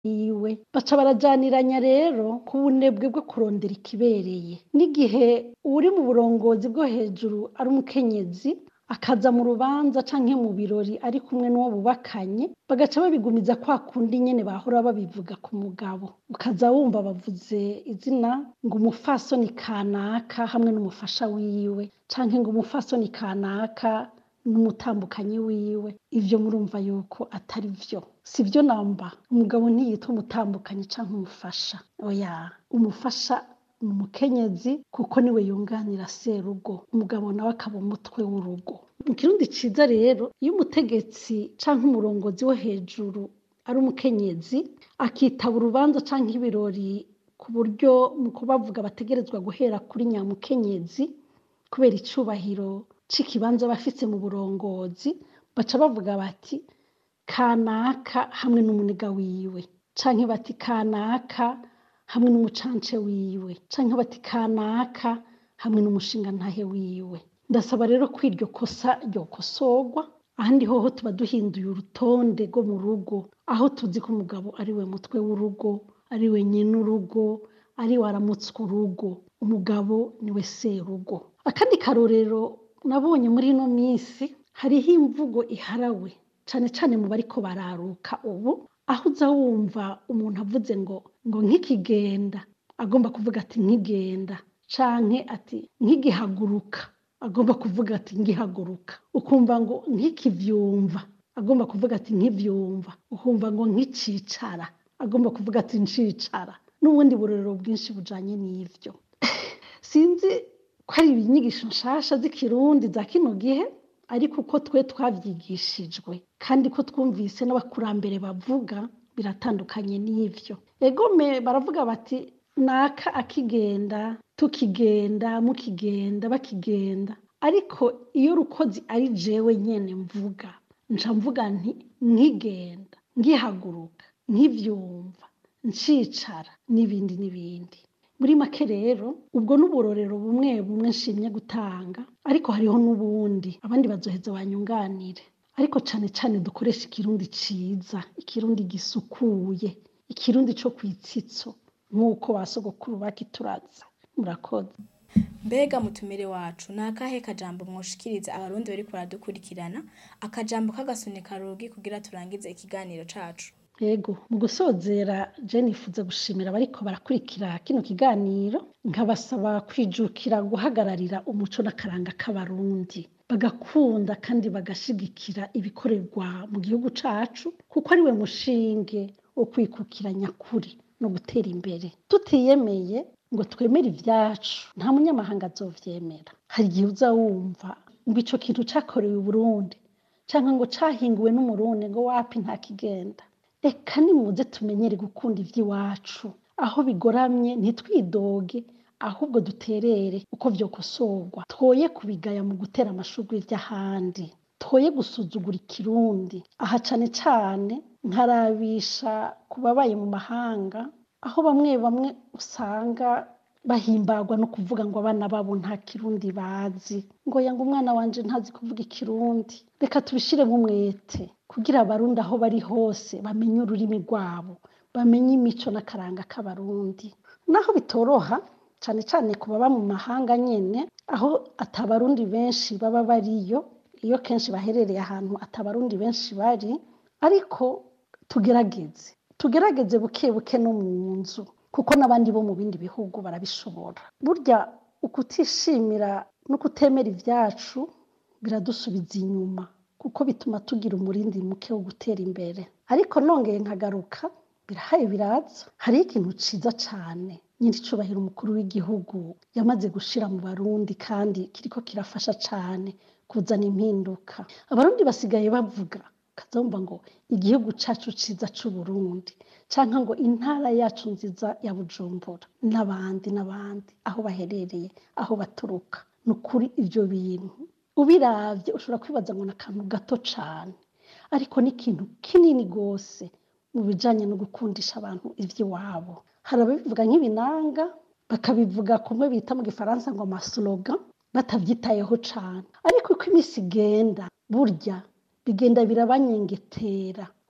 yiwe baca barajaniranya rero ku bunebwe bwo kurondera ikibereye n'igihe uri mu burongozi bwo hejuru ari umukenyezi akaza mu rubanza canke mu birori ari kumwe n'uwo bubakanye bagaca babigumiza kwa kundi nyene bahora babivuga ku mugabo ukaza wumva bavuze izina ngo umufasoni kanaka hamwe n'umufasha wiwe canke ngo umufasoni kanaka n'umutambukanyi wiwe ivyo murumva yuko atari vyo si vyo namba umugabo ntiyitwa umutambukanyi canke umufasha oya umufasha ni umukenyezi kuko niwe yunganira serugo umugabo nawe akaba umutwe w'urugo mu kirundi ciza rero iyo umutegetsi canke umurongozi wo hejuru ari umukenyezi akitaba urubanza canke ibirori ku buryo mu kubavuga bategerezwa guhera kuri nyamukenyezi kubera icubahiro c'ikibanza bafise mu burongozi baca bavuga bati kanaka hamwe n'umuniga wiwe canke bati kanaka hamwe n'umucance wiwe canke bati kanaka hamwe n'umushingantahe wiwe ndasaba rero ko iryo kosa ryokosorwa ahandi hoho tuba duhinduye urutonde rwo mu rugo aho tuzi ko umugabo ari we mutwe w'urugo ari we nyene urugo ari we aramutswa urugo umugabo niwe serugo akandi karorero nabonye muri ino minsi hariho imvugo iharawe cane cane mu bariko bararuka ubu aho uza wumva umuntu avuze ngo ngo nk'ikigenda agomba kuvuga ati nkigenda canke ati nkigihaguruka agomba kuvuga ati ngihaguruka ukumva ngo nkikivyumva agomba kuvuga ati nkivyumva ukumva ngo nkicicara agomba kuvuga ati ncicara n'ubundi burorero bwinshi bujanye n'ivyo sinzi ko ari inyigisho nshasha z'ikirundi za kino gihe ariko uko twe twavyigishijwe kandi ko twumvise n'abakurambere bavuga biratandukanye n'ivyo egome baravuga bati naka akigenda tukigenda mukigenda bakigenda ariko iyo rukozi ari jewe nyene mvuga nca mvuga nti nkigenda ngihaguruka nkivyumva ncicara n'ibindi n'ibindi muri make rero ubwo n'uburorero bumwe bumwe nshimye gutanga ariko hariho n'ubundi abandi bazoheza banyunganire ariko cane cane dukoresha ikirundi ciza ikirundi gisukuye ikirundi co kwitsitso nk'uko ba sogokuru bakituraza murakoze mbega mutumire wacu ni akahe kajambo mwoshikiriza abarundi bariko baradukurikirana akajambo k'agasunika rugi kugira turangize ikiganiro cacu yego mu gusozera je nifuza gushimira abariko barakurikira kino kiganiro nkabasaba kwijukira guhagararira umuco n'akaranga k'abarundi bagakunda kandi bagashigikira ibikorerwa mu gihugu cacu kuko ariwe mushinge wo kwikukira nyakuri no gutera imbere tutiyemeye ngo twemere ivyacu nta munyamahanga azovyemera hari igihe uza wumva ngo ico kintu cakorewe i burundi canke ngo cahinguwe n'umurundi ngo wapi nta kigenda reka nimuze tumenyere gukunda ivy'iwacu aho bigoramye ntitwidoge ahubwo duterere uko vyokosorwa twoye kubigaya mu gutera amashurwe vy'ahandi twoye gusuzugura ikirundi aha cane cane nkarabisha ku babaye mu mahanga aho bamwe bamwe usanga bahimbagwa no kuvuga ngo abana babo nta kirundi bazi ngo yanga umwana wanje ntazi kuvuga ikirundi reka tubishiremo umwete kugira abarundi aho bari hose bamenye ururimi rwabo bamenye imico n'akaranga k'abarundi naho bitoroha cane cane ku baba mu mahanga nyene aho atabarundi benshi baba bariyo iyo kenshi baherereye ahantu atabarundi benshi bari ariko tugerageze tugerageze buke buke no mu nzu kuko n'abandi bo mu bindi bihugu barabishobora burya ukutishimira no kutemera ivyacu biradusubiza inyuma kuko bituma tugira umurindi muke wo gutera imbere ariko nongeye nkagaruka birahaye biraza hariho ikintu ciza cane nyiricubahiro umukuru w'igihugu yamaze gushira mu barundi kandi kiriko kirafasha cane kuzana impinduka abarundi basigaye bavuga kazumva ngo igihugu cacu ciza c'uburundi canke ngo intara yacu nziza ya bujumbura n'abandi n'abandi aho baherereye aho baturuka ni ukuri ivyo bintu ubiravye ushobora kwibaza ngo ni akantu gato cane ariko ni ikintu kinini gose mu bijanye no gukundisha abantu ivy'iwabo hari ababivuga nk'ibinanga bakabivuga kumwe bita mu gifaransa ngo amaslogan batavyitayeho cane ariko uko imisi igenda burya bigenda birabanyengetera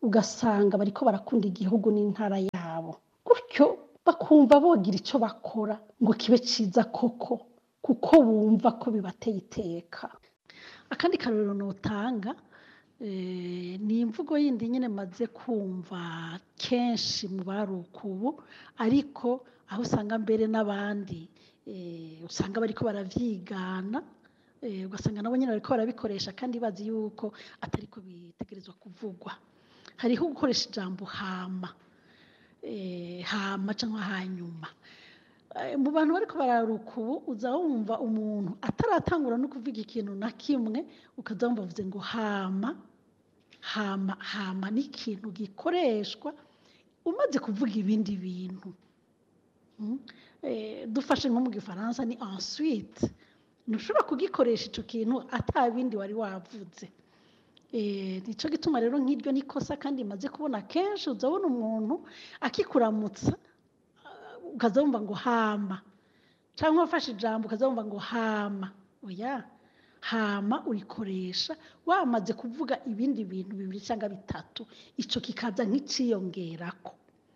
ugasanga bariko barakunda igihugu n'intara yabo gutyo bakumva bogira ico bakora ngo kibe ciza koko kuko bumva ko bibateye iteka akandi karorero notanga eh, ni imvugo yindi nyene maze kumva kenshi mu baruka ubu ariko aho usanga mbere n'abandi eh, usanga bariko baravyigana eh, ugasanga nabo nyene bariko barabikoresha kandi bazi yuko atariko bitegerezwa kuvugwa hariho gukoresha ijambo hama eh, hama canke hanyuma Eh, mu bantu bariko bararuka ubu uza wumva umuntu ataratangura no kuvuga ikintu na kimwe ukaza wumva avuze ngo hama hama hama ni ikintu gikoreshwa umaze kuvuga ibindi bintu Mm. Eh, dufashe nko mu gifaransa ni ensuite ntushobora kugikoresha ico kintu ata bindi wari wavuze Eh, nico gituma rero nk'iryo nikosa kandi maze kubona kenshi uzabona umuntu akikuramutsa uh, ukaza wumva ngo hama canke wafashe ijambo ukaza wumva ngo hama oya hama urikoresha wamaze kuvuga ibindi bintu bibiri cyangwa bitatu ico kikaza nk'iciyongerako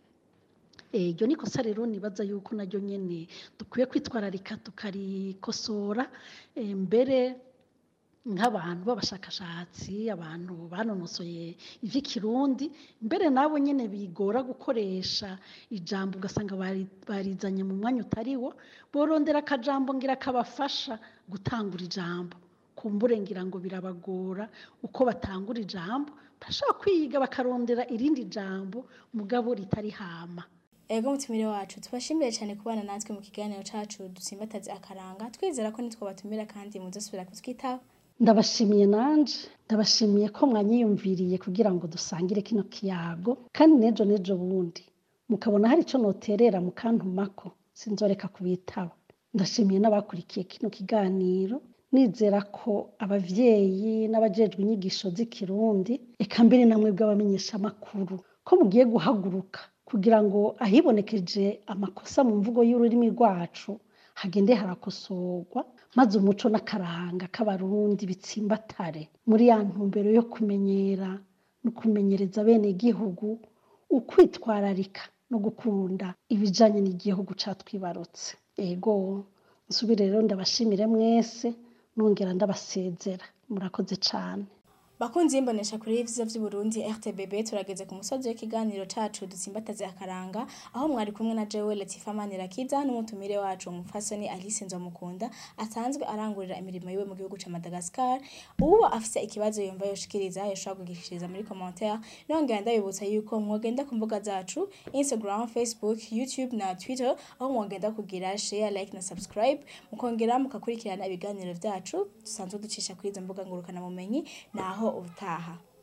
Eh, iryo ni kosa rero nibaza yuko naryo nyene dukwiye kwitwararika tukarikosora eh, mbere nk'abantu b'abashakashatsi abantu banonosoye ivy'ikirundi mbere nabo nyene bigora gukoresha ijambo ugasanga bari- barizanye mu mwanya utariwo borondera akajambo ngira kabafasha gutangura ijambo kumbure ngira ngo birabagora uko batangura ijambo barashobora kwiga bakarondera irindi jambo mugabo ritari hama ego mutumire wacu tubashimiye cyane kubana natwe mu kiganiro cacu dusimbataze akaranga twizera ko nitwo batumira kandi muzosubira kutwitaho ndabashimiye nanje ndabashimiye ko mwanyiyumviriye kugira ngo dusangire kino kiyago kandi nejo nejo bundi mukabona hari ico noterera mukantumako sinzoreka kubitaba ndashimiye n'abakurikiye kino kiganiro nizera ko abavyeyi n'abajejwe inyigisho z'ikirundi eka mbere namwe bw'abamenyeshamakuru ko mugiye guhaguruka kugira ngo ahibonekeje amakosa mu mvugo y'ururimi rwacu hagende harakosorwa maze umuco n'akaranga k'abarundi bitsimbatare muri ya ntumbero yo kumenyera no kumenyereza bene igihugu ukwitwararika no gukunda ibijanye n'igihugu catwibarutse ego nsubire rero ndabashimire mwese nongera ndabasezera murakoze cane bakunzi y'imbonesha kuri y'ivyiza vy'uburundi rtbb turageze ku musozi w'ikiganiro cacu dusimbataze akaranga aho mwari kumwe na jewe latifa manirakiza n'umutumire wacu umupfasoni alice nzomukunda asanzwe arangurira imirimo yiwe mu gihugu ca madagascar uwo afise ikibazo yumva yoshikiriza yoshobora kugishikiriza muri commentaire nongera ndabibutsa yuko mwogenda ku mbuga zacu instagram facebook youtube na twitter aho mwogenda kugira share like na subscribe mukongera mukakurikirana ibiganiro vyacu dusanzwe ducisha kuri izo mbuga ngurukana bumenyi naho ubutaha